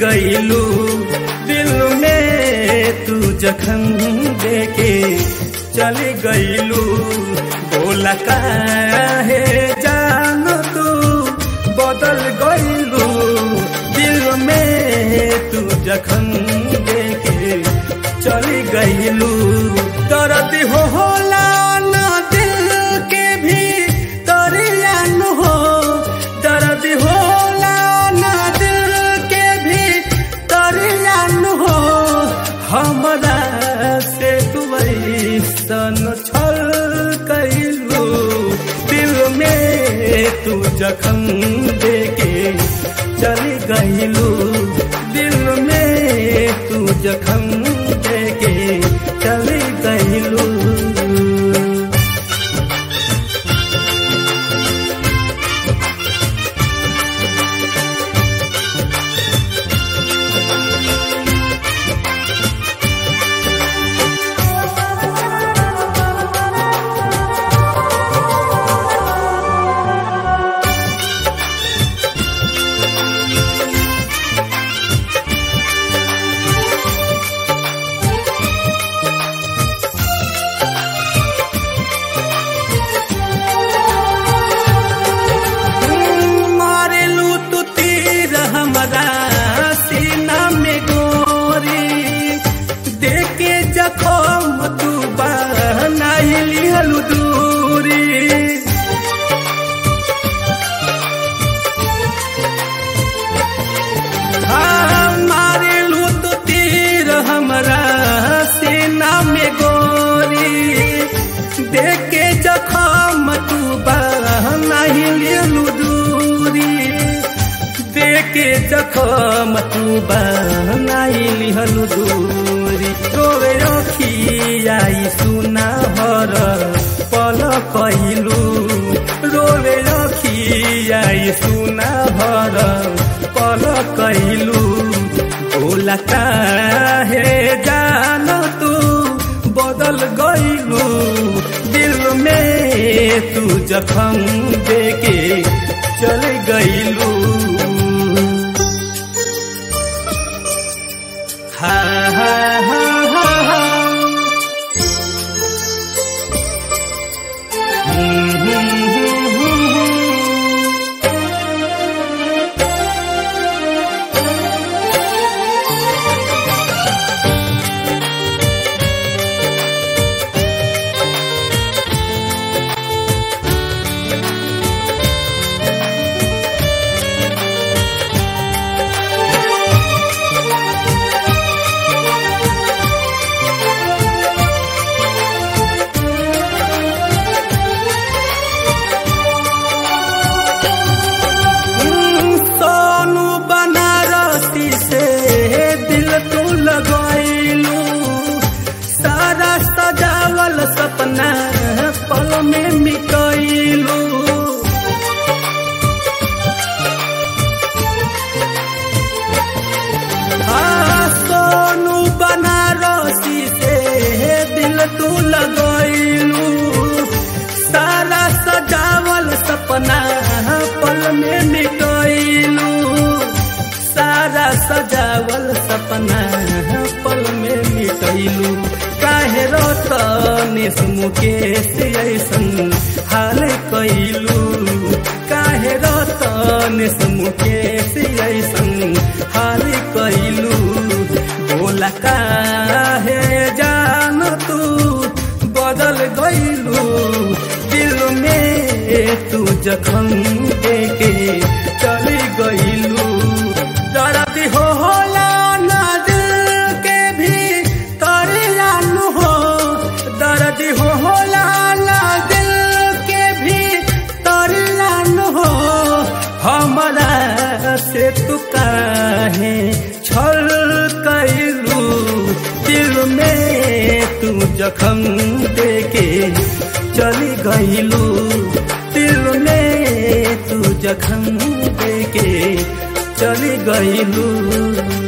गईलू दिल में तू जखम देके चली गईलू बोला काहे जान तू बदल गईलू दिल में तू जखम देके चली गईलू दर्द हो होला ना दिल के भी दरियान हो दर्द होला ना दिल के भी दरियान हो हमरा से तू ऐसन छल कैलू दिल में तू जखम देके चली गईलू दिल में तू जखम देके चली गईलू मारेलू तू तीर हमरा सीना में गोरी देखे जखम तू बनाई लिहलू दूरी हाँ, मारेलू तू तीर हमरा सीना में गोरी देखे जखम तू बनाई लिहलू दूरी देखे जखम तू बनाई लिहलू दूरी रोवे रखियाई सुना हर पल कहलू रोवे रखियाई सुना हर पल कहलू बोला काहे जान तू बदल गईलू दिल में तू जखम देके चल गईलू हा हा हा हा हा हम्म, हम्म, हम्म, हम्म। सोनू बनारसी से दिल तू लगैलू सारा सजावल सपना पल में मिटैलू हाँ, सोनू बनारसी से दिल तू लगैलू सारा सजावल सपना पल में मिटैलू सारा सजावल सपना पल में मिटैलू काहे रतनेश मुकेश ऐसन हाल कैलू काहे रतनेश मुकेश ऐसन हाल कैलू बोला काहे जान तू बदल गईलू दिल में तू जखम देके चली गईलू दर्द हो होला ना दिल के भी तरियान हो दर्द हो होला ना दिल के भी तरियान हो हमरा से तू काहे छल कैलू दिल में तू जखम देके चली गईलू दिल में तू जखम देके चली गईलू